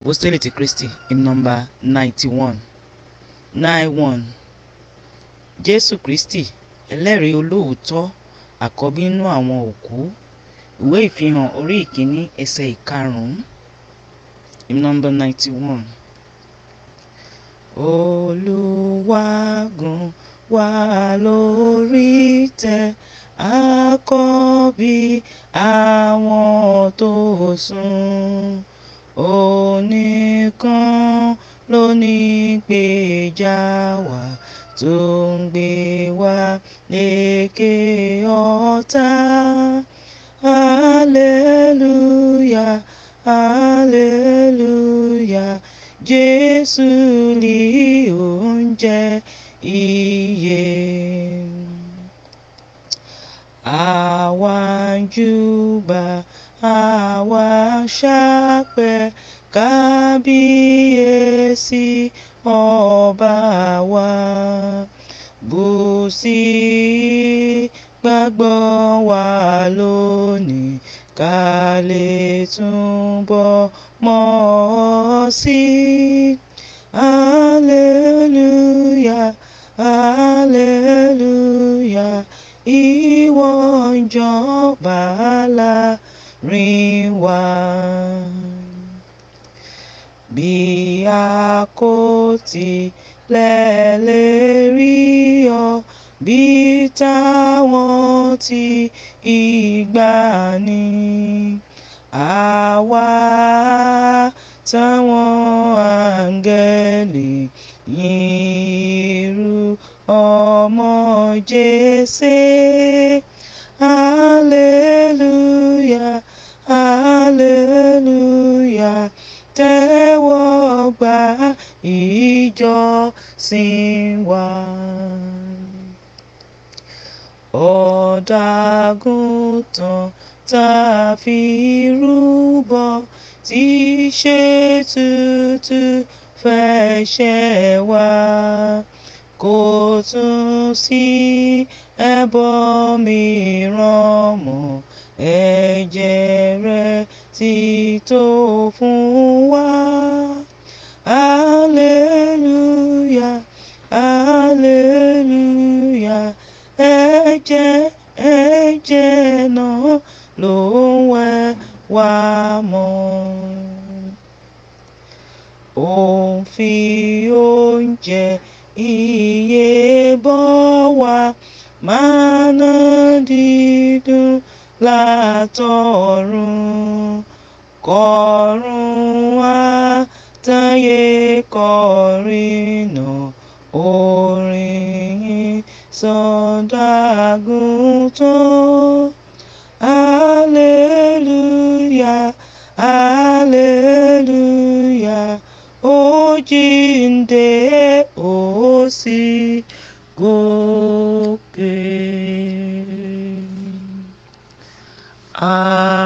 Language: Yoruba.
apostoli ti kristi hymn number ninety one nine one jésù kristi ẹlẹ́rìí olóòótọ́ àkọ́bí nínú àwọn òkú ìwé ìfihàn orí ìkíní ẹsẹ̀ ìkarùn-ún hymn number ninety one. olùwàgùn wà lórí tẹ àkọ́bí àwọn tó sùn onìkan ló ní gbèjà wá tó ń gbé wá lékè ọ̀tá hallelujah hallelujah jésù ni oúnjẹ ìyè àwa ń júbà àwa ṣàpẹ̀ kábíyèsí ọba wa bù sí gbàgbọ́ wa lónìí ká lè túbọ̀ mọ̀ ọ́ sí hallelujah hallelujah ìwọ ń jọba láàrin wa bí a kò tilẹ̀ lè rí ọ bí táwọn ti ìgbàanì àwa táwọn áńgẹ́lì yìnrú ọmọ jésè hallelujah hallelujah tẹ́wọ́ gbà ìjọsìn wa. ọ̀dàgùntàn tá a fi rúbọ tí ṣe tutù fẹ̀ṣẹ̀ wá kò tún sí ẹbọ mìíràn mọ́ ẹ̀jẹ̀ rẹ̀ ti tó fún wa. hallelujah hallelujah ẹ̀jẹ̀ ẹ̀jẹ̀ náà ló ń wẹ̀ wá mọ́. ó ń fi oúnjẹ iye bọ́ wa mánà dídùn látọ̀run kọ̀run wá táyé kọrin náà orin yìí sọ̀dàgùntàn hallelujah hallelujah ó jíǹde ó sì gòkè. Ah.